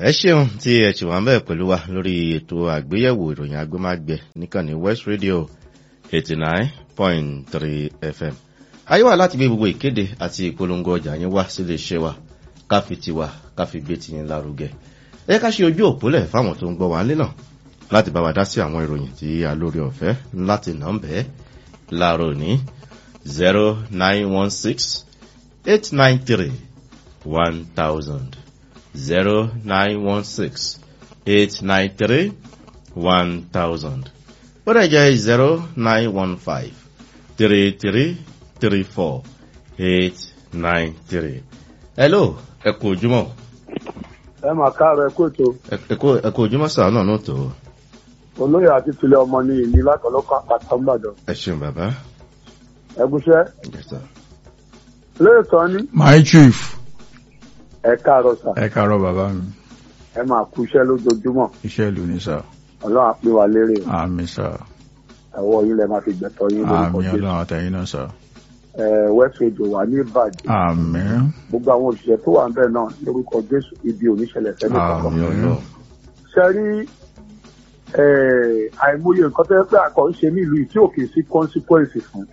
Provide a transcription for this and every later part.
ẹ ṣeun tí ẹ ṣì wà ń bẹ̀ pẹ̀lú wa lórí ètò àgbéyẹ̀wò ìròyìn agbémágbẹ níkànnì west radio eighty nine point three fm ayé wà láti gbé gbogbo ìkéde àti ìpolongo ọjà yín wá sílé iṣẹ́ wa ká fi tiwa ká fi gbé tiyín lárugẹ ẹ ká ṣe ojú òpólẹ̀ fáwọn tó ń gbọ́ wa nílé náà láti bá wa dá sí àwọn ìròyìn tí a lórí ọ̀fẹ́ láti nà ń bẹ́ẹ̀ láàárọ̀ ní zero nine one six eight nine three one thousand zero nine one six eight nine three one thousand bọ́dà jẹ́ zero nine one five three three three four eight nine three. hello ẹ kú ojúmọ́. ẹ mà káàárọ̀ ẹ kú ètò ẹ kú ojúmọ́ sàá náà náà tó. olóyè àti tilẹ̀ ọmọ ní ìní látọ̀lọ́kọ̀ àpàtà ńbàdàn ẹ ṣeun bàbá. ẹgúnṣẹ́ Yes, sir. lóòótọ́ ní my chief ẹ káàárọ̀ sà ẹ káàárọ̀ bàbá mi ẹ máa kú iṣẹ́ lójoojúmọ́ iṣẹ́ ìlú ni sà ọlọ́run á pè wá lérè o. àmì sà ẹ̀wọ́ yín lẹ máa fi gbẹ̀tọ̀ yín lórúkọ àmì jésù ọlọ́run àtẹ̀yìn náà sà ẹ west radio wà ní ìbàdàn àmì gbogbo àwọn òṣìṣẹ́ tó wà ń bẹ̀ náà lórúkọ jésù ibi oníṣẹ̀lẹ̀ fẹ́mi kankan Àmín. Ọlọ́run. ṣe rí ẹ, àìmọye nǹkan tó yẹ pé àkọ́ ń ṣe nílùú yìí tí ò kì í sí consequence fún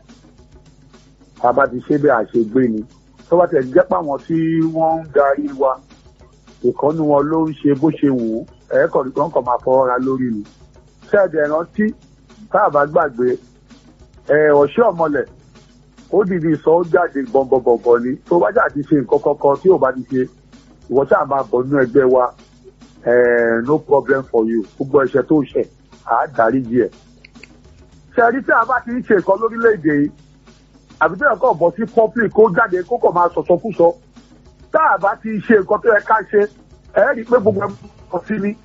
bàbá ti ṣe bẹ́ẹ̀ àṣegbé ni tó bá tẹ̀ jẹ́ pàwọn tí wọ́n ń darí wa ìkọ́nú wọn ló ń ṣe bó ṣe wù ú ẹ̀ẹ́kọ̀ nìkan kàn máa fọwọ́ ra lórí ni ṣẹ́ẹ̀dẹ̀ rántí tá a bá gbàgbé ẹ̀ ọ̀ṣẹ́ ọ̀mọlẹ̀ ó dìde sọ ó jáde bọ̀m̀bọ̀m̀bọ̀ ni tó bá jà ti ṣe nǹkan kankan tí ò bá ti ṣe ìwọ tí a máa bọ̀ nínú ẹgbẹ́ wa eh, no problem for you gbogbo ẹ̀ṣẹ̀ tó ṣẹ̀ á dáríjì ẹ̀. ṣẹ́ẹ̀rí tí a bá ti ń ṣe nǹkan lórílẹ̀‐èdè yìí àbí tí ẹ̀kọ́ bọ̀ sí public kó jáde kó kàn máa sọ̀sọ́kúsọ tá a bá ti ṣe nǹkan tó yẹ ká ṣe ẹ̀ rí i pé gbogbo ẹ̀ kọ̀ sí ni.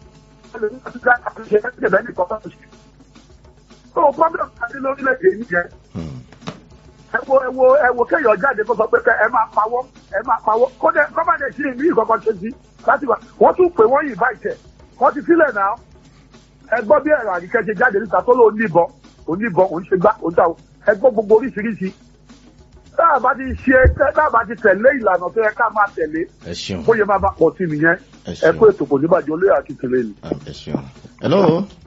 tó problem àti lórílẹ̀‐èdè yìí yẹn Hmm. ẹ wo ẹ wo ẹ wo kéèyàn jáde kó sọ pé kẹ ẹ máa pawọ́ ẹ máa pawọ́ kódé kọ́mọdé sí ìlú ìkọ̀kọ̀ ṣe sí láti wá wọ́n tún pè wọ́n yìí báyìí wọ́n ti sílẹ̀ náà ẹ gbọ́ bí ẹ̀rọ àríkẹ́ ṣe jáde níta tó ló oníbọn oníbọn òun ṣe gbá òun ta o ẹ gbọ́ gbogbo oríṣiríṣi tá a bá ti ṣe tá a bá ti tẹ̀lé ìlànà tó yẹ ká máa tẹ̀lé ẹ ṣeun bóyá máa bá pọ̀ sí nìyẹn ẹ ẹ kó ṣeun ètò kò ní bàjẹ́ olóyè àti tìlẹ̀ ni. Ah, ẹ ṣeun. hello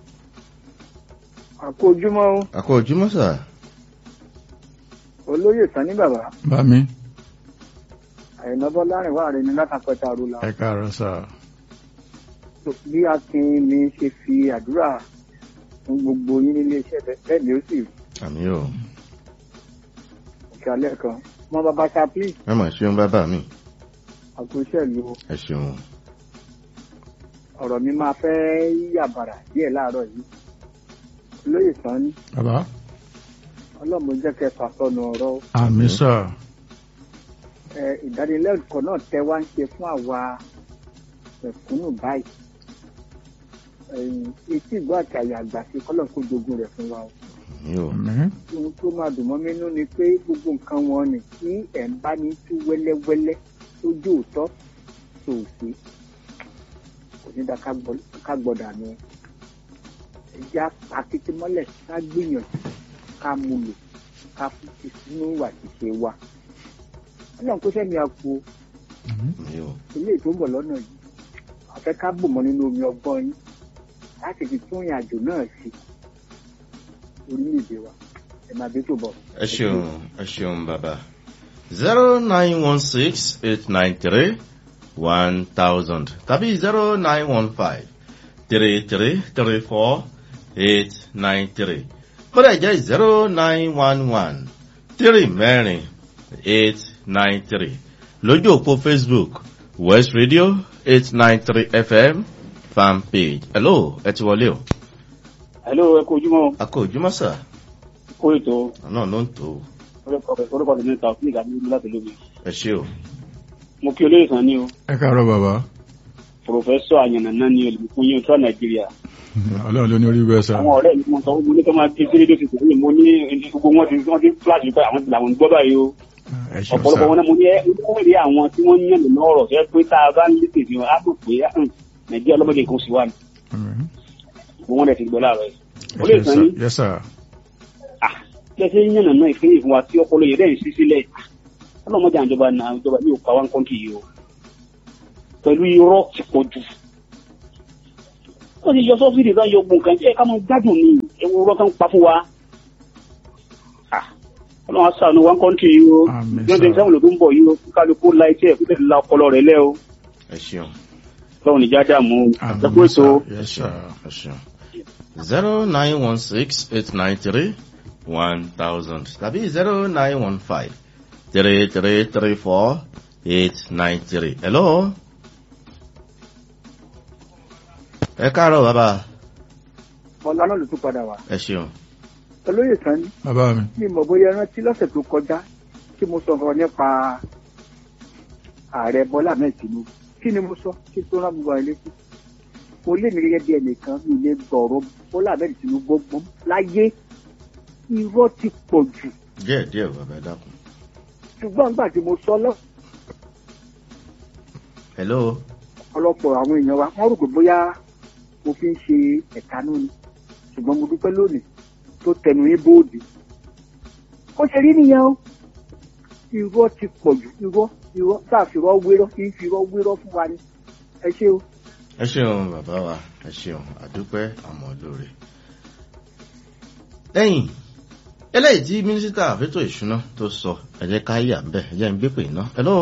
àkó ojúmọ́ o, a kú ojúmọ́ sà. olóyè sani bàbá bá mi àyìnbá bọ́lárìn wà rẹ ní látàpẹ́tà rúlà ẹ káàárọ̀ sà bí akin mi ṣe fi àdúrà fún gbogbo yín nílé iṣẹ́ bẹ́ẹ̀ ni ó sì àmì o òkè alẹ́ kan mọ bàbá chaplin ẹ mà ṣeun bàbá mi àkóṣẹ́ ìlú ẹ ṣeun. ọ̀rọ̀ mi máa fẹ́ yàbàrà díẹ̀ láàárọ̀ yìí olóyè sani bàbá ọlọ́mọ jẹ́ kẹfà sọnù ọ̀rọ̀ àmì sà ẹ, ìdánilẹ́kọ̀ọ́ náà tẹ́ wá ń ṣe fún àwa ẹ̀kúnnù báyìí ẹ̀yìn etí ìgbọ́ àti àyà àgbà sí kọ́lọ̀ kó jogún rẹ̀ fún wa o. àmì o àmì ohun tó máa dùn mọ́ mi nú ni pé gbogbo nǹkan wọn ni tí ẹ̀ ń bá ní tú wẹ́lẹ́wẹ́lẹ́ lójú òótọ́ sòòsì kò ní dá ká gbọ́dọ̀ àná ẹja akété mọ́lẹ̀ ká gbìyànjú ká mú lò ká fi sínú ìwà ṣíṣe wa ọlọ́run kó sẹ́mi àpò àmì o ilé tó ń bọ̀ lọ́nà yìí àfẹ́ ká bò mọ́ nínú omi ọgbọ́n yín láti fi tún ìrìn àjò náà sí orílẹ̀-èdè wa ẹ̀ máa dé tó bọ̀. ẹ ṣeun ẹ ṣeun bàbá. zero nine one six eight nine three one thousand tàbí zero nine one five three three three four eight nine three kódà jẹ́ zero nine one one three mẹ́rin eight nine three lójú òpó facebook west radio eight nine three fm fan page hello ẹ ti wọlé o. hello ẹ kú ojúmọ́ a kò ojúmọ́ sà kó ètò náà ló ń tó o. orúkọ tèmi ta fún ìgbà mímú láti lómi ẹ ṣe o. mo kí olóyè kan ní o ẹ káàárọ̀ bàbá pòfẹsọ àyànnà ní olùkún yín tó nàìjíríà ọlọ́run ló ní orí bẹ́ẹ̀ sà àwọn ọ̀rẹ́ mi mo sọ mo ní kí wọ́n máa ké sí rédíò tuntun yìí mo ní gbogbo wọn ti wọ́n ti fúláṣì pé àwọn ti làwọn ń gbọ́ báyìí o ẹ ṣeun sà ọ̀pọ̀lọpọ̀ wọn náà mo ní ẹ ó rí àwọn tí wọ́n ń yàn lọ́nà ọ̀rọ̀ tó yẹ pé tá a bá ń létè sí wọn á rò pé hàn, nàìjíríà ọlọ́mọdé kan sì wà ní Àmín. gbogbo wọn dẹ̀ ti gbọ́ láàárọ̀ yìí ẹ olóyè ṣeun kan sà ní yes sà kẹsẹ̀ ń yànnà náà ìpínlẹ̀ ìfún wa tí ọpọlọ yẹn dẹ̀ ń sí sílẹ̀ ọlọ́mọdé àjọba náà ìjọba ní òkú àwọn kọ́ńtì yìí o pẹ̀lú irọ́ ti pọ̀ jù wọ́n ti yọ sọ́fìdì kan yọ gbọ̀n kan jẹ́ ká máa gbádùn ní ewu irọ́ kan pa fún wa Ah, ọlọ́run aṣàánú one country yìí o Àmín, twenty sir. seven ló tún bọ̀ yìí o kálukú la etí ẹ̀ kúlẹ̀ la ọpọlọ rẹ̀ lẹ́ o ẹ ṣeun lọ́run níjà dààmú o Àmín, ẹ kú ètò o. sir. Yes, ẹ sir. ṣeun ẹ ṣeun zero nine one six eight nine three one thousand tàbí zero nine one five three three three four eight nine three hello. ẹ káàárọ̀ bàbá ọ̀la náà ló tún padà wá. ẹ ṣeun olóyè kan ní bàbá mi mi mọ̀ bóyá rántí lọ́sẹ̀ tó kọjá tí mo sọ ọ̀rọ̀ nípa ààrẹ bọ́lá ahmed tinubu kí ni mo sọ kí n tó rán gbogbo àwọn létí mo lé mi gẹ́gẹ́ bí ẹnìkan mi lè gbọ̀rọ̀ bọ́lá ahmed tinubu gbọ́n láyé irọ́ ti pọ̀ jù díẹ̀ díẹ̀ bàbá ẹ dákun ṣùgbọ́n nígbà tí mo sọ lọ́ hello ọ̀pọ̀lọpọ̀ àwọn èèyàn wa wọ́n rò pé bóyá mo fi ń ṣe ẹ̀tanú ni ṣùgbọ́n mo dúpẹ́ lónìí tó tẹnu yín bóòdì ó ṣe rí nìyẹn o irọ́ ti pọ̀ jù irọ́ irọ́ tá a fi irọ́ wérọ́ kí n fi irọ́ wérọ́ fún wa ni ẹ ṣé o. ẹ ṣeun bàbá wa ẹ ṣeun àdúpẹ́ àmọ́ lóore. lẹ́yìn eléyìí tí mínísítà àfẹ́tò ìṣúná tó sọ ẹ jẹ́ ká yà ń bẹ̀ ẹ jẹ́ ń gbé pè ná hello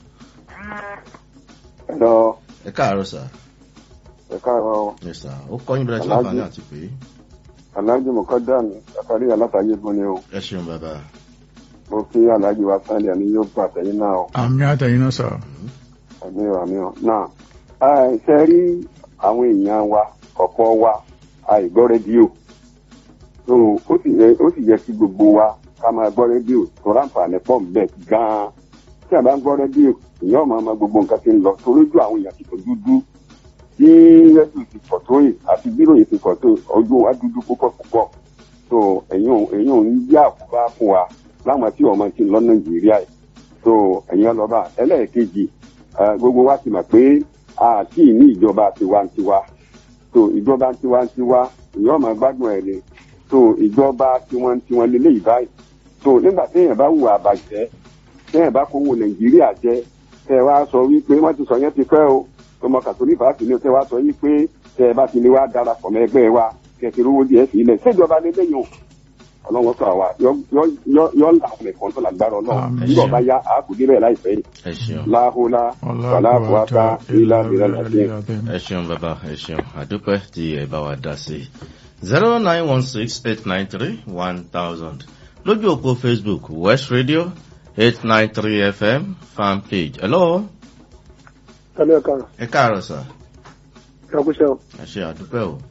lọ ẹ káàárọ̀ sà ẹ̀ka ẹ̀rọ ẹ sà ó kọ́ yín bẹ̀rẹ̀ tí Aláàjì. láǹfààní àti pé aláàjì mọ̀kọ́dán àtàrí alátàyè gan ni o ẹ ṣeun bàbá mo fi aláàjì wa sáńdì àní yóò gbà tẹ̀yìn náà o àmì àtẹ̀yìn náà sọ àmì ò àmì ò náà ẹ ṣe rí àwọn èèyàn wa ọ̀pọ̀ wa àìgbọ́ rédíò so ó sì yẹ ó sì yẹ kí gbogbo wa ká máa gbọ́ rédíò tó ráǹfààní pọ̀ mbẹ́ gan-an tí a bá ń gbọ́ rédíò èèyàn máa ma gbogbo nǹkan ti ń lọ torí ojú àwọn èèyàn ti tó dúdú bí rédíò ti pọ̀ tó yìí àti bí ròyìn ti pọ̀ tó ojú wa dúdú púpọ̀ púpọ̀ so ẹ̀yin ò ẹ̀yin ò ń yá àkóbá fún wa láwọn tí ọmọ ti ń lọ nàìjíríà yìí so ẹ̀yin ọlọ́ba ẹlẹ́ẹ̀kejì eh, gbogbo wa ti mọ̀ pé àti ní ìjọba tiwantiwa so ìjọba tiwantiwa èèyàn máa gbádùn ẹ̀ ni so ìjọba tiwantiwa lélẹ́yìí báyìí so nígbà téèyàn bá hùwà àbàjẹ́ téèyàn bá kówó nàìjíríà jẹ tẹ wá sọ wípé wọ́n ti sọ yẹn ti pẹ́ o ọmọ kàtólí fàásì ni tẹ wá sọ wípé tẹ bá ti lè wá darapọ̀ mọ́ ẹgbẹ́ wa kẹsì rówó díẹ̀ sí ilẹ̀ ṣèjọba lélẹ́yìn o ọlọ́run sọ àwa yọ yọ yọ yọ làwọn ẹ̀kọ́ tó lágbára ọlọ́run Àmín. nígbà bá yá àákù débẹ̀ láìpẹ́ yìí ẹ ṣeun láhùlá wàláhùwàtà ilá ìrẹ́lẹ̀ àti ẹ ṣeun bàbá ẹ ṣeun àdúpẹ́ tí ẹ bá wa dá sí zero nine one six eight nine three one thousand lójú òpó facebook west radio eight nine three fm fan page hello tẹ́lẹ̀ ẹ̀ka ẹ káàárọ̀ sà ìṣàkóso ẹ ṣe àdúpẹ́ o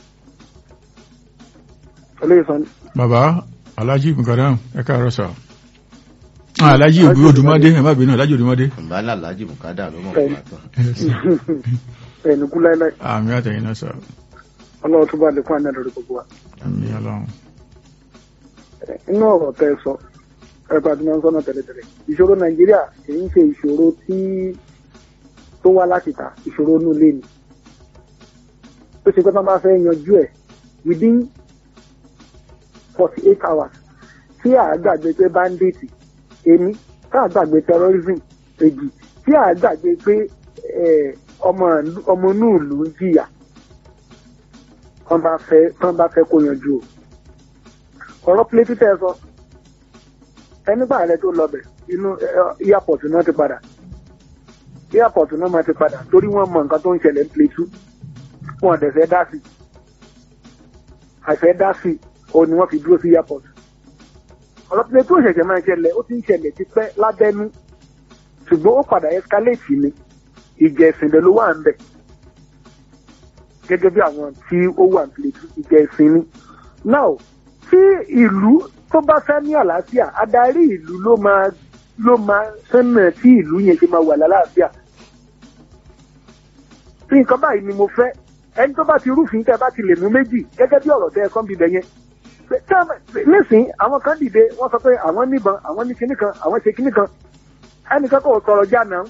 olóyè sani bàbá alájí bùkádàm ẹ káàárọ̀ sọ alájí òbí odùmọdé ẹ má bínú alájí odùmọdé ìbálà alhaji bukada ló mọ̀ Bẹ́ẹ̀ni. nípa tán ẹ̀ẹ́nì kú láíláí àmì àtẹ̀yìn náà sọ ọlọ́run tó bá lè fún àná lórí gbogbo wa. àmì ọlọ́run inú ọ̀rọ̀ tẹ́ ẹ sọ ẹ̀ka tí wọ́n ń sọ́nà tẹ́lẹ̀tẹ́lẹ̀ ìṣòro nàìjíríà kì í ṣe ìṣòro tí tó wá láti ta ìṣòro inú ilé ni tó ṣe pé tí wọ́n bá fẹ́ yanjú ẹ̀ within forty eight hours tí àgbàgbé pé bandit èmi tí àgbàgbé terrorism èjì tí àgbàgbé pé eh, ọmọ ìlú- ọmọ inú ìlú ń jìyà tán bá fẹ́ tán bá fẹ́ kó yanjú o ọ̀rọ̀ plẹ́tì tẹ́ ẹ sọ ẹni bá rẹ tó lọ bẹ̀ inú ẹ, airport náà ti padà airport náà máa ti padà torí wọ́n mọ nǹkan tó ń ṣẹlẹ̀ ní plẹ́tù wọn dẹ̀ fẹ́ dá sí àìfẹ́ dá sí òun ni wọ́n fi dúró sí airport ọ̀rọ̀ plẹ́tù ò ṣẹ̀ṣẹ̀ máa ń ṣẹlẹ̀ ó ti ń ṣẹlẹ̀ tipẹ́ lábẹ́nú ṣùgbọ́n ó padà escalate ni ìjà ẹ̀sìn ló wà ń bẹ̀ gẹ́gẹ́ bí àwọn tí ó wà ní plẹ́tù ìjà ẹ̀sìn ni now tí ìlú tó bá fẹ́ ní àlàáfíà adarí ìlú ló máa ló máa sẹ́nà tí ìlú yẹn ṣe máa wà lálàáfíà. tí nǹkan báyìí ni mo fẹ́ ẹni tó bá ti rúfin tẹ́ bá ti lè mú méjì gẹ́gẹ́ bí ọ̀rọ̀ tẹ́ ẹ kán bíbẹ̀ yẹn. Pé tẹ́ ẹ- nísìnyí àwọn kan dìde wọ́n sọ pé àwọn níbọn àwọn ní kinní kan àwọn ṣe kinní kan ẹnìkan kò sọ̀rọ̀ já náà.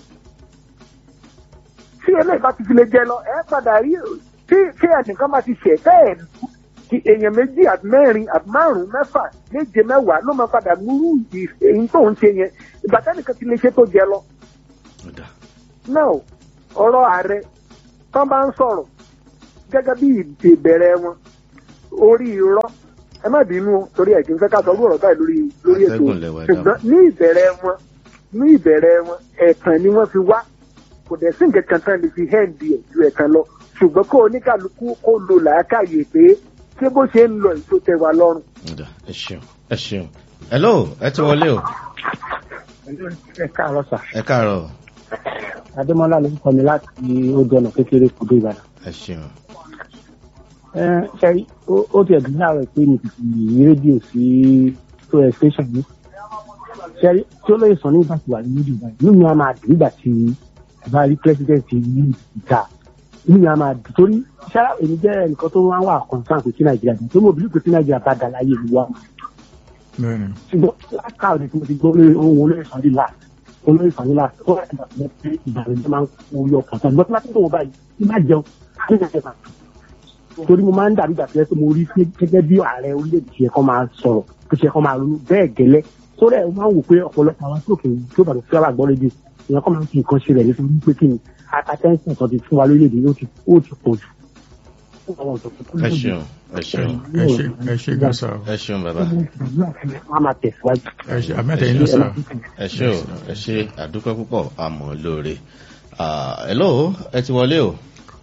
tí eléyìí bá ti fi lè jẹ lọ ẹ padà rí tí tí ẹnìkan bá ti ṣẹ̀ tẹ́ ẹ̀ kí èèyàn méjì àti mẹ́rin àti márùn-ún mẹ́fà méje mẹ́wàá ló máa padà múrú ì- èyí tó ń ṣe yẹn ìgbà tẹ́nìkan ti lè ṣe tó jẹ lọ. ó dà now ọ̀rọ̀ ààrẹ tán bá ń sọ̀rọ̀ gẹ́gẹ́ bí ìdè bẹ̀rẹ̀ wọn orí irọ́ ẹ má bínú o, torí ẹ̀ kì í fẹ́ ká sọ ọdún ọ̀rọ̀ báyìí lórí lórí ètò Atẹ́gùn lẹ̀wà ẹ̀dá ṣùgbọ́n ní ìbẹ̀rẹ̀ wọn ní ìbẹ̀rẹ̀ wọn ẹ̀tàn ni wọ́n fi wá kò dẹ̀ sí nǹkan kan tán lè fi hẹ́ǹdì ẹ̀ ju ẹ̀tàn lọ ṣùgbọ́n kó oníkàlùkù kó lo làákàyè pé ṣé bó ṣe ń lọ èso tẹ wa lọ́rùn. Ọ̀dà, ẹ ṣeun ẹ ṣeun hello ẹ ti wọlé o ẹ káàárọ̀ sà ẹ káàárọ̀ adémọlá ló ń kọ́ mi láti ojú ọ̀nà kékeré kúdó ìbàdàn. ẹ ṣeun ẹ ṣe ó- ó ti ẹ̀dùn láàárọ̀ pé mi kì í yí rédíò sí tó ẹ station yìí ṣe tí ó lóye sọ ní ìgbà tí wà ní rédíò báyìí inú mi á máa dùn nígbà tí ẹ bá rí president yìí ìta inú mi á máa dùn torí ṣá èmi jẹ́ ẹnìkan tó máa ń wà concern pé kí nàìjíríà dùn tó mo bìlú pé kí nàìjíríà bá dà láyé ìlú wa bẹ́ẹ̀ni ṣùgbọ́n lákàá tí mo ti gbọ́ lórí ohun olóyè sàn ní láti olóyè sàn ní láti wọ́n ti bàtà pé ìbànújẹ́ máa ń kó yọ ọkàn tán ṣùgbọ́n tí wọ́n ti tó wọn báyìí tí má jẹun ní ìjọba torí mo máa ń dàbí ìgbà tó yẹ pé mo rí pé gẹ́gẹ́ bí ààrẹ orílẹ̀-èdè ṣe kọ́ máa sọ̀rọ̀ tó ṣe kọ́ máa ronú bẹ́ẹ̀ gẹ́lẹ́ sórí ẹ̀ máa ń wò pé ọ̀pọ̀lọpọ̀ àwọn tó kìí tó bàtà fẹ́ wà gbọ́ rédíò ìyẹn kọ́ máa ń fi nǹkan ṣe rẹ̀ nítorí pé kí ni attention tó ti fún wa lórílẹ̀-èdè yóò ti ó ti pọ̀ jù. ẹ ṣeun ẹ ṣeun ẹ ṣe ẹ ṣe gan sa o ẹ ṣeun bàbá wọ́n á máa tẹ̀síwájú. ẹ ṣe àmẹ́tẹ̀yìn ló sa ẹ ṣe o ẹ ṣe àdúpẹ́ púpọ̀ àmọ́ lóore Ah, hello ẹ ti wọlé o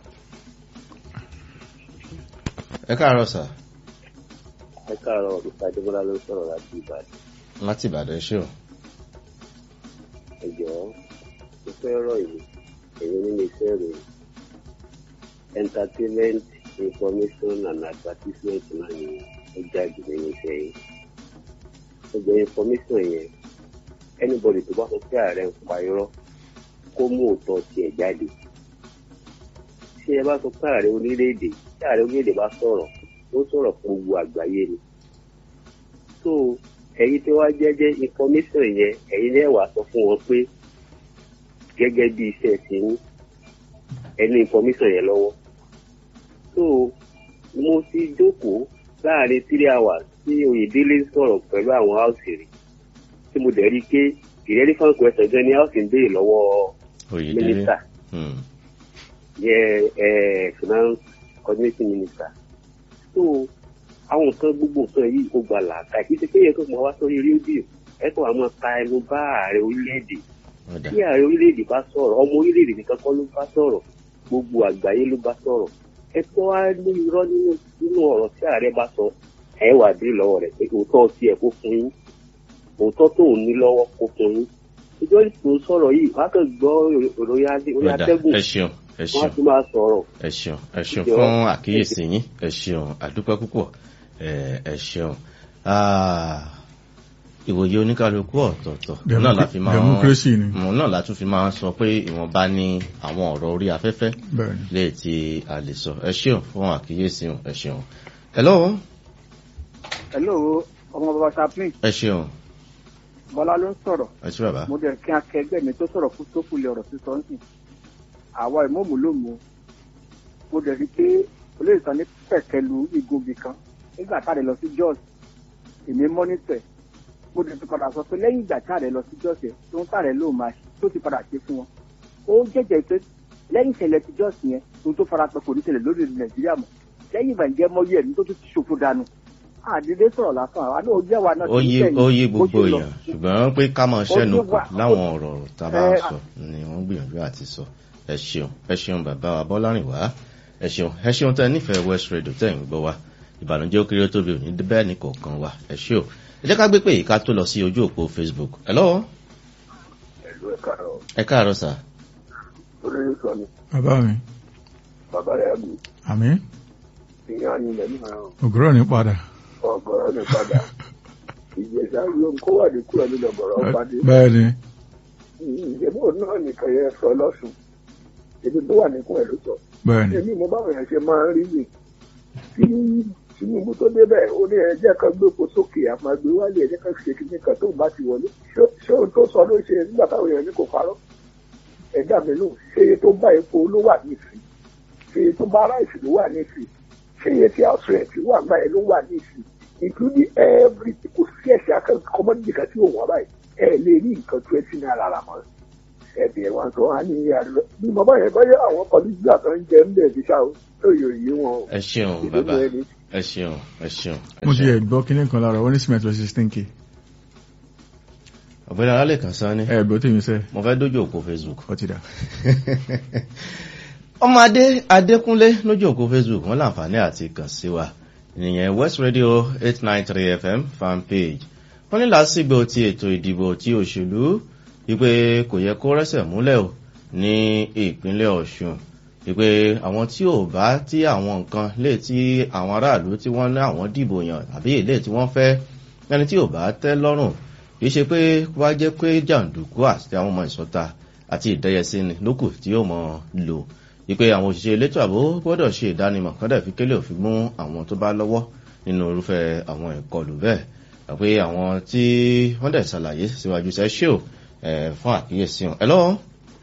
ẹ káàárọ̀ sà ẹ káàárọ̀ mr adébọlá ló sọ̀rọ̀ láti ìbàdàn láti ìbàdàn ẹ ṣe o ẹ jọ̀ọ́ mo fẹ́ rọ̀ ìlú èyí nínú iṣẹ́ ìròyìn entertainment information and advertisement náà ni ó jáde nínú iṣẹ́ yìí ó jẹ́ information yẹn anybody tó bá sọ pé ààrẹ ń pa irọ́ kó mú òótọ́ tiẹ̀ jáde tí ẹ bá sọ pé ààrẹ orílẹ̀-èdè tí ààrẹ orílẹ̀-èdè bá sọ̀rọ̀ ó sọ̀rọ̀ fún gbogbo àgbáyé ni so ẹ̀yin tí wàá jẹ́jẹ́ information yẹn ẹ̀yin náà wàá sọ fún wọn pé gẹ́gẹ́ bí iṣẹ́ ti ń ẹni information yẹn lọ́wọ́ so mo ti jókòó láàrin three hours tí oyèdélé ń sọ̀rọ̀ pẹ̀lú àwọn house rí tí mo dẹ̀ rí i pé irrelevant question gan ni house ń béèrè lọ́wọ́ oyèdélé mínísítà Hmm. yẹ ẹ finance coordinating minister so àwọn nǹkan gbogbo nǹkan yìí ó gba làákà kì í ṣe pé yẹ kó mọ wá sórí rédíò ẹ kó àwọn ta ẹnu bá ààrẹ orílẹ̀-èdè Ọ̀dà. tí ààrẹ orílẹ̀-èdè bá sọ̀rọ̀ ọmọ orílẹ̀-èdè nìkan kọ́ ló bá sọ̀rọ̀ gbogbo àgbáyé ló bá sọ̀rọ̀ ẹ tó wá ní irọ́ nínú nínú ọ̀rọ̀ tí ààrẹ bá sọ ẹ wà dé lọ́wọ́ rẹ̀ pé òótọ́ tiẹ̀ kó fún yín òótọ́ tó ò ní lọ́wọ́ kó fún yín ìjọ tó sọ̀rọ̀ yìí wọ́n á kàn gbọ́ ìròyìn adé- orí Ọ̀dà, atẹ́gùn ẹ ṣeun ẹ wọ́n á ṣeun tún máa sọ̀rọ̀ ẹ ṣeun ẹ ṣeun Jọ̀ọ́. fún àkíyèsí yín ẹ ṣeun àdúpẹ́ púpọ̀ ẹ ẹ ṣeun Ah, ìwòye oníkálukú ọ̀tọ̀ọ̀tọ̀ Demo- náà la fi máa ń democracy ni. Mm, náà la tún fi máa ń sọ pé ìwọ̀nba ní àwọn ọ̀rọ̀ orí afẹ́fẹ́ bẹ́ẹ̀ni lè tí a lè sọ ẹ ṣeun fún àkíyèsí yín, ẹ ṣeun hello hello ọmọ bàbá chaplain ẹ ṣeun bọ́lá ló ń sọ̀rọ̀ ẹ ṣe bàbá mo dẹ̀ kí akẹgbẹ́ mi tó sọ̀rọ̀ fún tó fúnlẹ̀ ọ̀rọ̀ sísọ ń sìn àwa ìmọ̀ọ́mù ló mú mo dẹ̀ rí pé olóyè sàn ní pẹ̀kẹ́lu igunbi kan nígbà táàdé lọ sí jos èmi mọ́nítẹ̀ mo dẹ̀ ti padà sọ pé lẹ́yìn ìgbà táàdé lọ sí jos yẹn tó ń táàdé ló máa ṣe tó ti padà ṣe fún wọn ó jẹ́jẹ́ pé lẹ́yìn ìṣẹ̀lẹ̀ ti jos yẹn tó tó fara pẹ́ kò ní ṣẹlẹ̀ lórí nàìjíríà mọ́ lẹ́yìn ìbànújẹ́ mọ́yé ẹ̀mí tó tún ti ṣòfò dànù àdédé sọ̀rọ̀ lásán àwa náà ó jẹ́ wa náà ó yé ó yé gbogbo bó ṣe lọ. èèyàn ṣùgbọ́n pé ká máa ṣẹ́nu Ó kù yé wa- láwọn ọ̀rọ̀ tá a bá ń Ẹ- sọ ni wọ́n gbìyànjú àti sọ ẹ ṣeun ẹ ṣeun bàbá wa bọ́lárìnwá ẹ ṣeun ẹ ṣeun tẹ nífẹ̀ẹ́ west radio tẹ̀ ń gbọ́ wa ìbànújẹ́ ó kéré ó tóbi òní bẹ́ẹ̀ ni kọ̀ọ̀kan wa ẹ ṣe o ẹ jẹ́ ká gbé pé ìka tó lọ sí ojú òpó facebook hello ẹ̀lú ẹ̀ka rọ̀ ẹ káàárọ̀ sà olóyè sọ ni bàbá mi bàbá rẹ̀ àgbò àmì ìyá ni ilẹ̀ nígbà ògùrọ̀ ní padà ọ̀gọ̀rọ̀ ní padà ìjẹsà yóò kó wà ní kúrò nínú ọ̀gọ̀rọ̀ padì bẹ́ẹ̀ni ìjẹ́bú náà nìkan yẹn sọ lọ́sùn èdè tó wà níkùn ẹ̀ ló sọ bẹ́ẹ̀ni èmi mo báwọn yẹn ṣe máa ń rí mi tí tinubu tó débẹ̀ ó ní ẹjẹ́ kan gbépo sókè àmàgbé wálé ẹjẹ́ kan ṣe kíní kan tó bá ti wọlé Ṣé- ṣé ohun tó sọ ló ṣe nígbà táwọn èèyàn ní kò parọ́ ẹ̀dá mi lò ṣé iye tó bá epo ló wà nísì ṣé iye tó bá ráìsì ló wà nísì ṣé iye tí house rent wà gbà ẹ̀ ló wà nísì including every kò sí ẹ̀ṣẹ̀ akẹ́kọ̀ọ́ kọ́mọ́dé kan tí ò wọ́n báyìí ẹ̀ lè rí nǹkan twenty naira rà mọ́ ẹ̀dì ẹ̀ wá sọ wá ní àlọ́ bí bàbá yẹn bá yẹ àwọn kọ́líjà tó ń jẹ ń bẹ̀ fi ṣá o lóye òye wọn o ẹ ṣeun ìdílé bàbá ẹni ẹ ṣeun ẹ ṣeun ẹ mo ti ṣeun. ẹ̀ gbọ́ kíní kan lára wọ́n ní cement lọ sixteen k ọ̀gbẹ́ni alálẹ̀kàn sán ni ẹ̀ gbọ́ tèmi sẹ́ mo fẹ́ dójú òpó facebook. ọtí dà ọmọ adé adékúnlé lójú òpó facebook wọn láǹfààní àti kàn sí wa ìyẹn west radio eight nine three fm fan page wọn ní lásìgbò ti ètò ìdìbò tí òṣèlú wípé kò yẹ kó rẹ́sẹ̀ múlẹ̀ o ní ìpínlẹ̀ ọ̀ṣun wípé àwọn tí ò bá tí àwọn nǹkan lè tí àwọn aráàlú tí wọ́n ní àwọn dìbò yàn àbí èlé tí wọ́n fẹ́ ẹni tí ò bá tẹ́ lọ́rùn kì í ṣe pé wá jẹ́ pé jàǹdùkú àti àwọn ọmọ ìsọta àti ìdẹ́yẹsí ni lókù tí yóò mọ̀ lò wípé àwọn òṣìṣẹ́ elétò ààbò gbọ́dọ̀ ṣe ìdánimọ̀ kọ́dà fi kélé òfin mú àwọn tó bá lọ́wọ́ nínú irúfẹ́ àwọn ìkọlù bẹ́ẹ̀ àpé àwọn tí wọ́n dẹ̀ ṣàlàyé síwájú sẹ́ ṣé o ẹ̀, fún àkíyèsí wọn. ẹ lọ́wọ́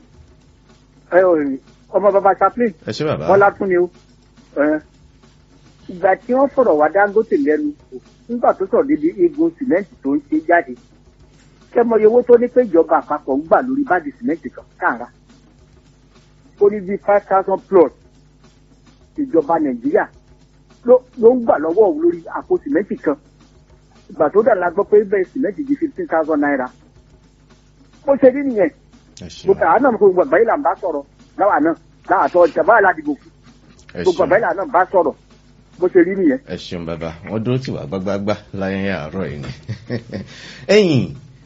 ẹ ò rí ọmọ bàbá chaplain ẹ ṣé bàbá bọ́lá tún ni ó ẹ, ìgbà tí wọ́n fọ̀rọ̀ wá dangote lẹ́nu nígbà tó sọ̀rọ̀ débi egun sìmẹ́ǹtì tó ń ṣe jáde kẹ́mọye owó tó ní pé ìjọba àpapọ̀ ń gbà lórí báàgì sìmẹ́ǹtì kan káàrà ó ní bíi five thousand plus ìjọba nàìjíríà ló ló ń gbà lọ́wọ́ òun lórí àpò sìmẹ́ǹtì kan ìgbà tó dà la gbọ́ pé bẹ́ẹ̀ sìmẹ́ǹtì di fifteen thousand naira ó ṣe rí nìyẹn ẹ ṣeun gbogbo àwọn náà gbogbo àgbáyé là ń bá sọ̀rọ̀ láwa náà láàtọ̀ ìjàmbá aládìgbò fún ẹ gbogbo ṣeun àgbáyé là náà bá sọ̀rọ̀ bó ṣe rí nìyẹn. ẹ ṣeun bàbá wọn dúró tì wá gbágbágbá láyé àárọ̀ yìí ni ẹ̀yìn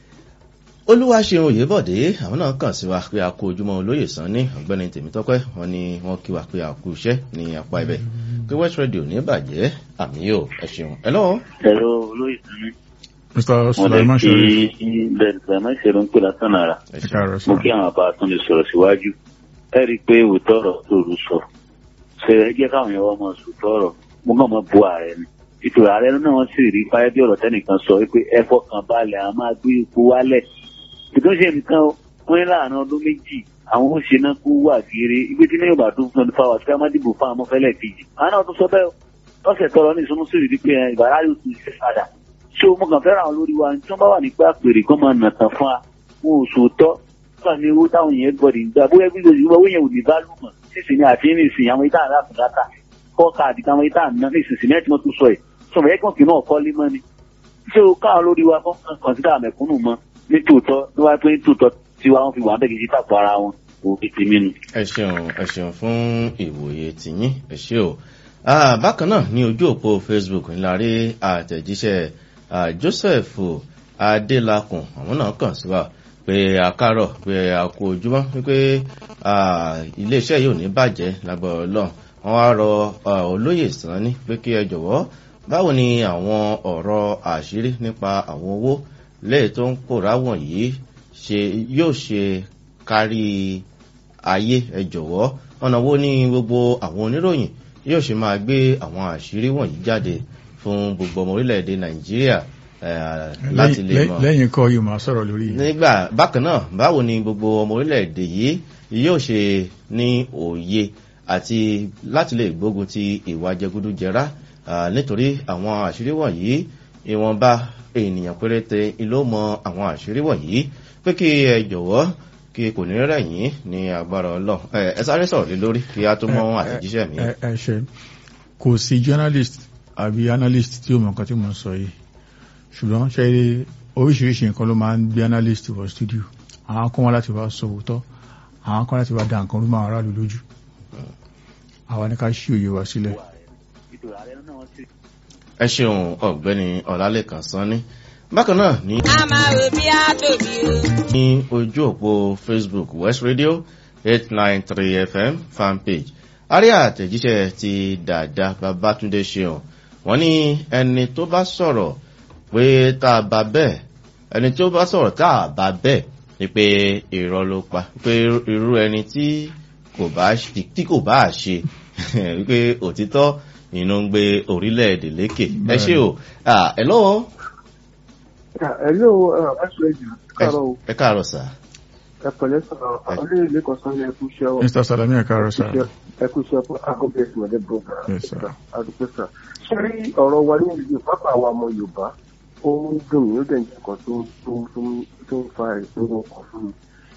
olúwaṣeun òyebọ̀dé àwọn náà kàn sí wa pé a kó ojúmọ́ olóyè sàn ní ọ̀gbẹ́ni tèmítọ́pẹ́ wọn ni wọ́n kí wa pé a kú iṣẹ́ ní apá ibẹ̀ pé west radio ní bàjẹ́ àmì yóò ẹ ṣeun ẹ lọ́wọ́ ẹ̀rọ olóyè sani mr mo lè sulaiman fi sọ̀rọ̀ bẹ́ẹ̀ sulaiman ṣe ló ń pè lásán ara ẹ ẹ ṣeun káàárọ̀ mo sọ kí àwọn àbá tó lè sọ̀rọ̀ síwájú ẹ rí i pé òótọ́ ọ̀rọ̀ tó rú sọ ṣe ẹ jẹ́ káwọn èèyàn wọ́n mọ̀ sòótọ́ ọ̀rọ̀ mo kàn mọ́ bu ààrẹ ni ìtura ààrẹ náà wọ́n sì rí fáyẹ́ bí ọ̀rọ̀ tẹ́nìkan sọ wípé ẹ fọkàn balẹ̀ àwọn máa gbé ipò wálẹ̀ ìtúnṣe nìkan o, wọ́n ní láàrin ọdún méjì àwọn ó ṣe náà kú wà kiri ibi tí níyàn bá tún fún ọdún fáwọn àti ká má dìbò fún àwọn ọmọfẹ́lẹ̀ kejì àwọn náà tún sọ bẹ́ẹ̀ o. lọ́sẹ̀ tọrọ ní ìsúnmú sí ìdí pé ìbára yóò tún ṣe padà ṣé o mọ̀ kàn fẹ́ràn àwọn olórí wa tí wọ́n bá wà nípa àpèrè kọ́ máa nà tán fún wa wọn ò sòótọ́ nígbà ní owó táwọn yẹn gbọ́dọ̀ ń gbà bóyá bí lóṣù owó yẹn ò ní bá lùmọ̀ sísìn ní àti ní ìsìn àwọn ìta àrà àfùdátà kọ́ káàdì táwọn ìta àná ní ìsìn símẹ́ǹtì wọn tún sọ ẹ̀ sọmọ yẹ kàn kí náà kọ́ lé mọ́ ni ṣé o káwọn lórí wa kọ́ kọ̀ǹsídà mẹ̀kúnnù mọ́ ní tòótọ́ ní wáyé pé ní tòótọ́ tí wọ́n fi wà bẹ́ẹ̀ kì í ṣe tàpọ̀ ara wọn òbí tèmi nu. ẹ ṣeun ẹ ṣeun fún ìwòye tìyín ẹ ṣe o Ah, bákan náà ní ojú òpó facebook ńlá rí àtẹ̀jíṣẹ́ ah, joseph adélakùn àwọn náà kàn sí wa pé àkárọ̀ pé àkó ojúmọ́ wípé ah, iléeṣẹ́ yìí ò ní bàjẹ́ lágbára ọlọ́run wọ́n wá rọ ah, olóyè sanni pé kí ẹ jọ̀wọ́ báwo ni àwọn ọ̀rọ̀ àṣírí nípa àwọn owó lẹ́yìn tó ń pòórá wọ̀nyí ṣe yóò ṣe kárí ayé ẹ jọ̀wọ́ ọ̀nà wo ni gbogbo àwọn oníròyìn yóò ṣe máa gbé àwọn àṣírí wọ̀nyí jáde fún gbogbo ọmọ orílẹ̀-èdè nàìjíríà eh, láti lè Lẹ́yìn- mọ̀ lẹ́yìn kọ́ yìí máa sọ̀rọ̀ lórí nígbà bákan náà báwo ni gbogbo ọmọ orílẹ̀-èdè yìí yóò ṣe ní òye àti láti lè gbógun ti ìwà jẹgúdújẹrá ah, nítorí àwọn àṣírí wọ̀nyí ìwọ̀nba ènìyàn péréte ló mọ àwọn àṣírí wọ̀nyí pé kí ẹ jọ̀wọ́ kí kò ní rẹ̀yìn ní agbára ọlọ́ ẹ sáré sọ̀rọ̀ lé lórí kí a tó mọ àtẹ̀jíṣẹ́ mi. ẹ ẹ ṣe kò sí journalist àbí analyst tí ó mọ nǹkan tí mo ń sọ yìí ṣùgbọ́n ṣe oríṣiríṣi nǹkan ló máa ń gbé analyst wọ studio àwọn kan wá láti wá sọ òótọ́ àwọn kan láti wá da nǹkan rú máa aráàlú lójú àwa ní ká ṣí òye wa sílẹ̀. ìtura ààrẹ náà wọ́n sì ẹ ṣeun ọ̀gbẹ́ni ọ̀làlẹ́kàn sanni bákan náà ní a máa rò bí a tóbi o. ní ojú òpó facebook west radio eight nine three fm fanpage àrí àtẹ̀jíṣẹ́ ti dàda babatunde ṣeun wọ́n ní ẹni tó bá sọ̀rọ̀ pé tá a bá bẹ́ẹ̀ ẹni tó bá sọ̀rọ̀ tá a bá bẹ́ẹ̀ ni pé irọ́ ló pa pé irú ẹni tí kò bá tí kò bá ṣe wípé òtítọ́ inú ń gbé orílẹ̀-èdè lékè ẹ ṣé o Ah, ẹ lọ́wọ́ ẹ̀lú ẹ̀ṣọ́ ẹ̀jì káàárọ̀ o ẹ káàárọ̀ sà ẹ pẹ̀lẹ́ sọ̀rọ̀ ọdún ilé kan sọ́ni ẹkú iṣẹ́ o mr salami ẹ káàárọ̀ sir. ẹkú iṣẹ́ fún akọ́bẹ̀ẹ́sì wọlé bọ́ọ̀gà Yes, sir. adúpẹ́ sà ṣé rí ọ̀rọ̀ wa ní ìlú pápá àwọn ọmọ yorùbá ó ń dùn mí ó dẹ̀ ń jẹ́ nǹkan tó tó tó tó ń fa ìṣòro ọkàn fún mi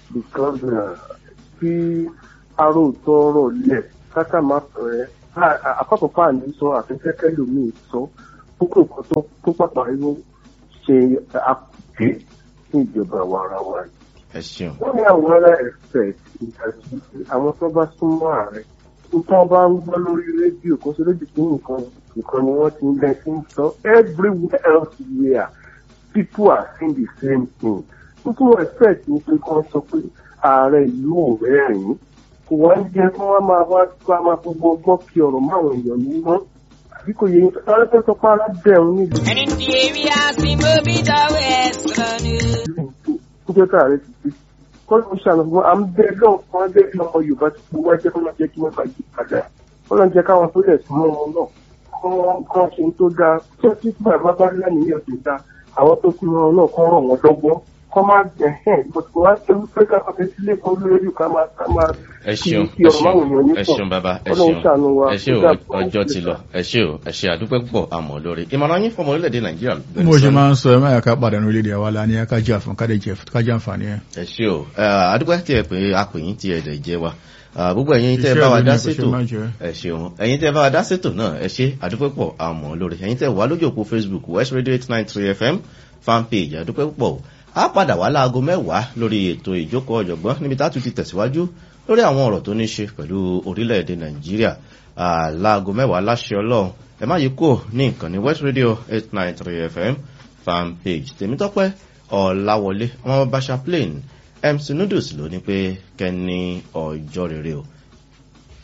because tí aróòtọ́ ọ̀rọ̀ lẹ̀ káká máa fẹ́ àkọ́kọ́ fáàní sọ àfẹ́fẹ́kẹ́ lómi sọ púpọ̀ nǹkan tó tó pàpà irú ṣe àpè fún ìjọba wa ara wa yìí. ẹ ṣeun wọ́n ní àwọn ará ẹ̀fẹ̀ ìtàkì àwọn tó bá súnmọ́ ààrẹ nǹkan bá ń gbọ́ lórí rédíò kó sí rédíò tó nǹkan nǹkan ni wọ́n ti ń bẹ sí ń sọ everywhere else where people are saying the same thing nítorí wọ́n expect ní pé kí wọ́n sọ pé ààrẹ ìlú ò rẹ́rìn-ín kò wá ń jẹ́ kí wọ́n máa wá ká máa gbogbo ọgbọ́n kí ọ̀rọ̀ máwọn èèyàn ní mọ́ àbí kò yẹ sáré fẹ́ sọ pé ara bẹ̀rù nílùú ẹni tí èmi àti mo bí dọ̀wọ́ ẹ̀ sọ̀rọ̀ ni. níjọ́ tá ààrẹ ti fi kọ́ ló ń ṣàlùfọ́ à ń bẹ lọ́ọ̀ kan á bẹ́ẹ̀ bí ọmọ yorùbá ti fi wáṣẹ́ kọ́ máa jẹ́ kí wọ́n bá yí padà wọ́n lọ́n jẹ́ káwọn tó lẹ̀ súnmọ́ wọn náà kọ́ kọ́ ṣe ń tó dáa tó tí bàbá bá lánìyàn tó dáa àwọn tó kú wọn náà kọ́ ràn wọ́n lọ́gbọ́n kọ́ máa jẹ ẹ̀ bọ̀tù wá ṣe wípé káfọ́ fẹ́ sílé kan lórí ká máa ká máa ẹ ṣeun kí ẹ ọ̀rọ̀ máwọn èèyàn ṣeun ní ẹ pọ̀ ṣeun bàbá ẹ ọlọ́run ṣeun ṣàánú wa ẹ ṣe o ó dàbọ̀, ó ọjọ́ ṣe ti lọ ẹ ṣe o ẹ ṣe àdúpẹ́ púpọ̀ àmọ́ lórí ìmọ̀ràn yín fọmọ orílẹ̀-èdè nàìjíríà mo ṣe máa ń sọ ẹ má yà ká pàdánù orílẹ̀-èdè àwa la ní ẹ ká jẹ́ àfọ̀n ká dẹ̀ jẹ́ ká jẹ́ àǹfààní ẹ̀. ẹ ṣe o àdúpẹ́ tí ẹ pé apèyìn tí ẹ dẹ̀ jẹ́ wa Ah, gbogbo ẹ̀yin tẹ́ Iṣẹ́ bá wa ìlú dá ni kò ṣe sétò má jẹ́. ẹ ṣeun ẹ̀yin tẹ́ bá wa dá sétò náà ẹ ṣe àdúpẹ́ pọ̀ àmọ́ lórí ẹ̀yin tẹ́ wà lójú òpó facebook west radio eight nine three fm fanpage àdúpẹ́ pọ̀ á padà wá láago mẹ́wàá lórí ètò ìjókòó ọ̀jọ̀gbọ́n níbi tá a tún ti tẹ̀síwájú lórí àwọn ọ̀rọ̀ tó ní ṣe pẹ̀lú orílẹ̀-èdè nàìjíríà Ah, láago mẹ́wàá láṣẹ ọlọ́run ẹ má yí kúrò ní ìkànnì west radio eight nine three fm fanpage tèmítọ́pẹ́ ọ̀làwọlé ọmọ bàṣà plain mc noodles ló ní pé kẹ́ni ọjọ́ rere o